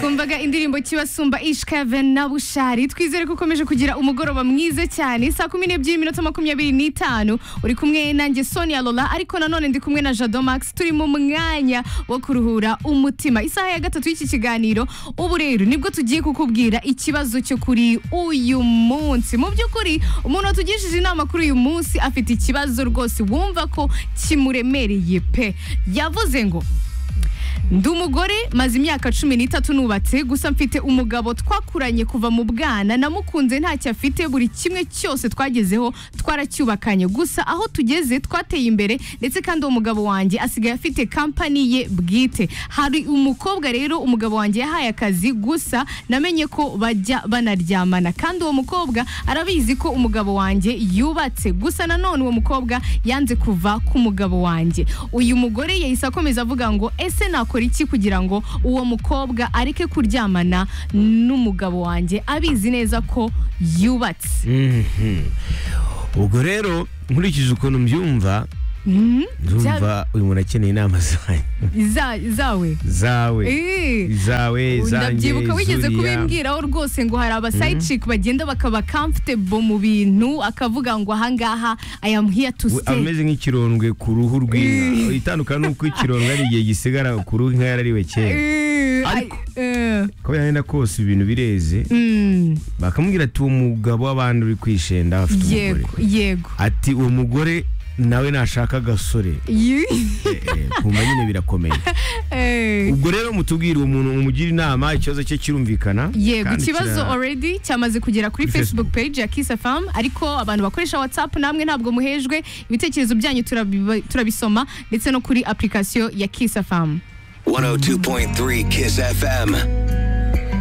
twumvaga indirimbo kibasumba ishkaven na bushari twizere ko ukomeje kugira umugoroba mwiza cyane saa kumi n'ebyiri iminota makumyabiri n'itanu uri kumwe nanjye sonia lola ariko nanone ndi kumwe na jado max turi mu mwanya wo kuruhura umutima isaha ya gatatu y'iki kiganiro ubu rero nibwo tugiye kukubwira ikibazo cyo kuri uyu munsi mu by'ukuri umuntu watugishije inama kuri uyu munsi afite ikibazo rwose wumva ko kimuremereye pe yavuze ngo ndi umugore maze imyaka cumi n'itatu nubatse gusa mfite umugabo twakuranye kuva mu bwana namukunze ntacyo afite buri kimwe cyose twagezeho twaracyubakanye gusa aho tugeze twateye imbere ndetse kandi uwo mugabo wanjye asigaye afite kampani ye bwite hari umukobwa rero umugabo wanjye yahaye akazi gusa namenye ko bajya banaryamana kandi uwo mukobwa arabizi ko umugabo wanjye yubatse gusa nanone uwo mukobwa yanze kuva ku mugabo wanjye uyu mugore yahise akomeza avuga ngo ese nako nakora iki kugira ngo uwo mukobwa areke kuryamana n'umugabo wanjye abizi neza ko yubatse Mhm. ubwo rero nkurikije ukuntu mbyumva Mhm. nzumva uyu muntu akeneye inama zanjye Za- zawe zawe Eh. zawe zanjye ndabyibuka wigeze zuriya. kubimbwiraho rwose ngo hari abasayiciki bagenda bakaba comfortable mu bintu akavuga ngo ahangaha i am here to We- stay ameze nk'ikirondwe ku ruhu rw'inka itandukana n'uko ikirondwe ari igihe gisigara ku ruhu inka yarariwe kera Eh, Ariko- I- eh, kuko yagenda kose ibintu bireze mm, bakamubwira ati uwo mugabo w'abandi uri kwishenda afite umugore yego yego ati uwo mugore nawe nashaka agasore Yi- Eh, eh, kumva nyine birakomeye eh. ubwo rero mutubwire umuntu mumugira inama ikibazo cye kirumvikana yego kandi ikibazo kira- already cyamaze kugera kuri Kuri facebook Facebook. page ya kisa fam ariko abantu bakoresha whatsapp namwe ntabwo muhejwe ibitekerezo byanyu turabiba- turabisoma ndetse no kuri application ya kisa fam 102.3 Kiss FM.